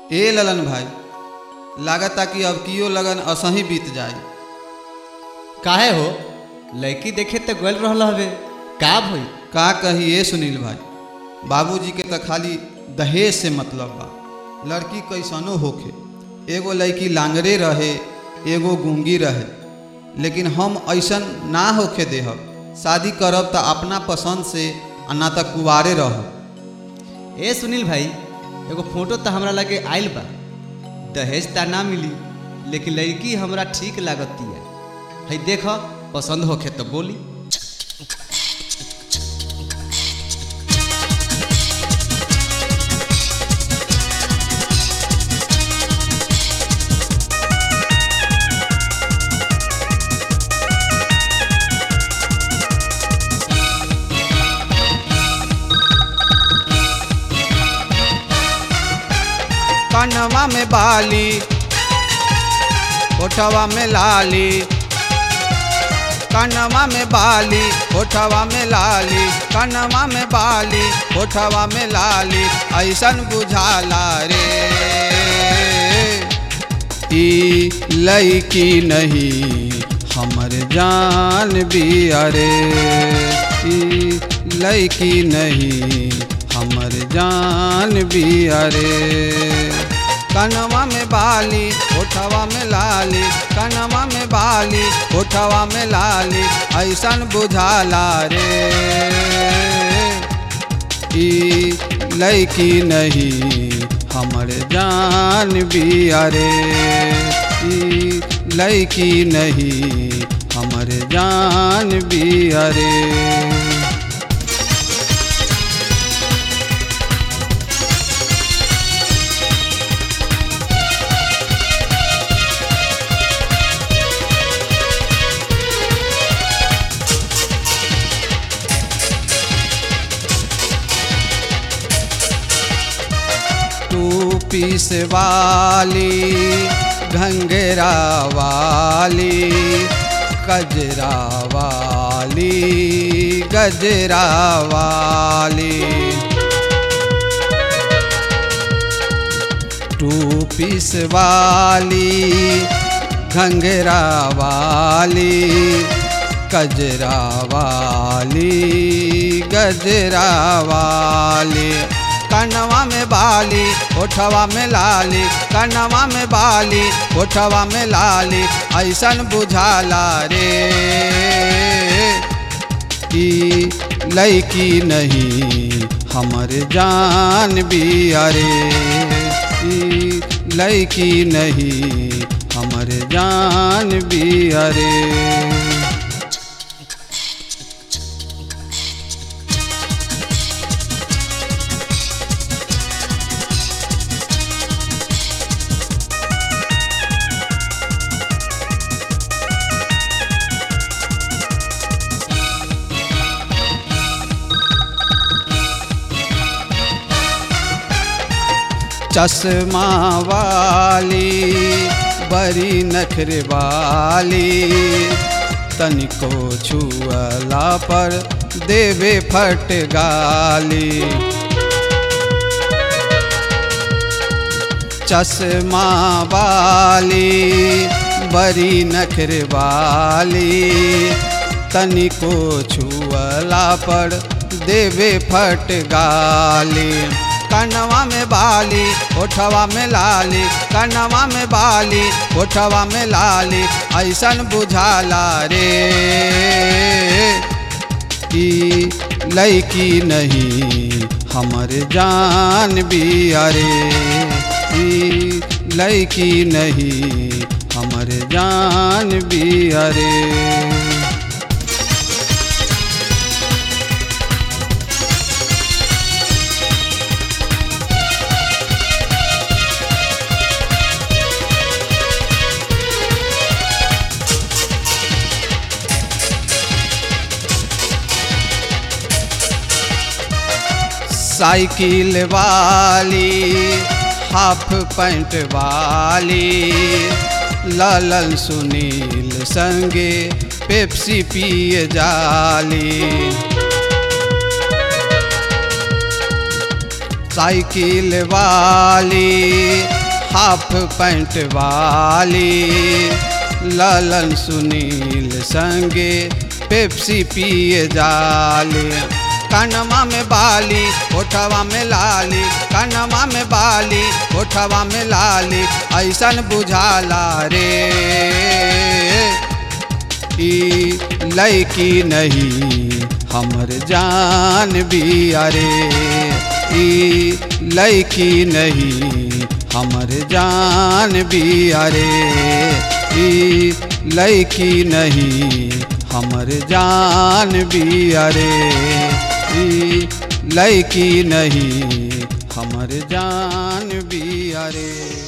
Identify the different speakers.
Speaker 1: ए ललन भाई लागता कि अब कियो लगन असही बीत जाई
Speaker 2: काहे हो लड़की देखे तो गल रहल हवे का भई
Speaker 1: का कही ए सुनील भाई बाबूजी के तो खाली दहेज से मतलब बा लड़की कैसनो होखे एगो लड़की लांगरे रहे एगो गूंगी रहे लेकिन हम ऐसन ना होखे देहब शादी करब तो अपना पसंद से आ ना तो कुवारे रहब
Speaker 2: ए सुनील भाई एगो फोटो तो हमरा लगे आइल बा दहेज ता ना मिली लेकिन लड़की हमरा ठीक लागतिया है देख पसंद होखे तो बोली
Speaker 1: कनवा में बाली ओठवा में लाली कनवा में बाली ओठवा में लाली कनवा में बाली ओठवा में लाली ऐसन बुझाला रे ई लईकी नहीं हमर जान बिया रे ई लईकी नहीं हमर जान बिया रे कनवा में बाली ओठवा में लाली कनवा में बाली ओठवा में लाली ऐसन बुझाला रे ई लईकी नहीं हमर जान बिया रे ई लईकी नहीं हमर जान बिया रे तू पीस वाली घंगरा वाली कजरा वाली गजरा वाली टू पीस वाली घंगरा वाली कजरा वाली गजरा वाली कनवा में बाली ओठवा में लाली कनवा में बाली ओठवा में लाली ऐसन बुझाला रे ई लईकी नहीं हमर जान बिया रे ई लईकी नहीं हमर जान बिया रे चश्मा वाली बड़ी नखर वाली तनिको छुअला पर देवे फट गाली चश्मा वाली बड़ी नखर वाली तनिको छुअला पर देवे फट गाली कनवा में बाली ओठवा में लाली कनवा में बाली ओठवा में लाली ऐसन बुझाला रे ई लईकी नहीं हमर जान बिया रे ई लईकी नहीं हमर जान बिया रे साइकिल वाली हाफ पैंट वाली लालन सुनील संगे पेप्सी पिए जाली साइकिल वाली हाफ पैंट वाली ललन सुनील संगे पेप्सी पिए जाले कनमा में बाली ओठवा में लाली कनमा में बाली ओठवा में लाली ऐसन बुझाला रे ई लैकी नहीं हमर जान भी अरे ई लैकी नहीं हमर जान भी अरे ई लैकी नहीं हमर जान भी अरे ई लैकी नहीं हमर जान भी अरे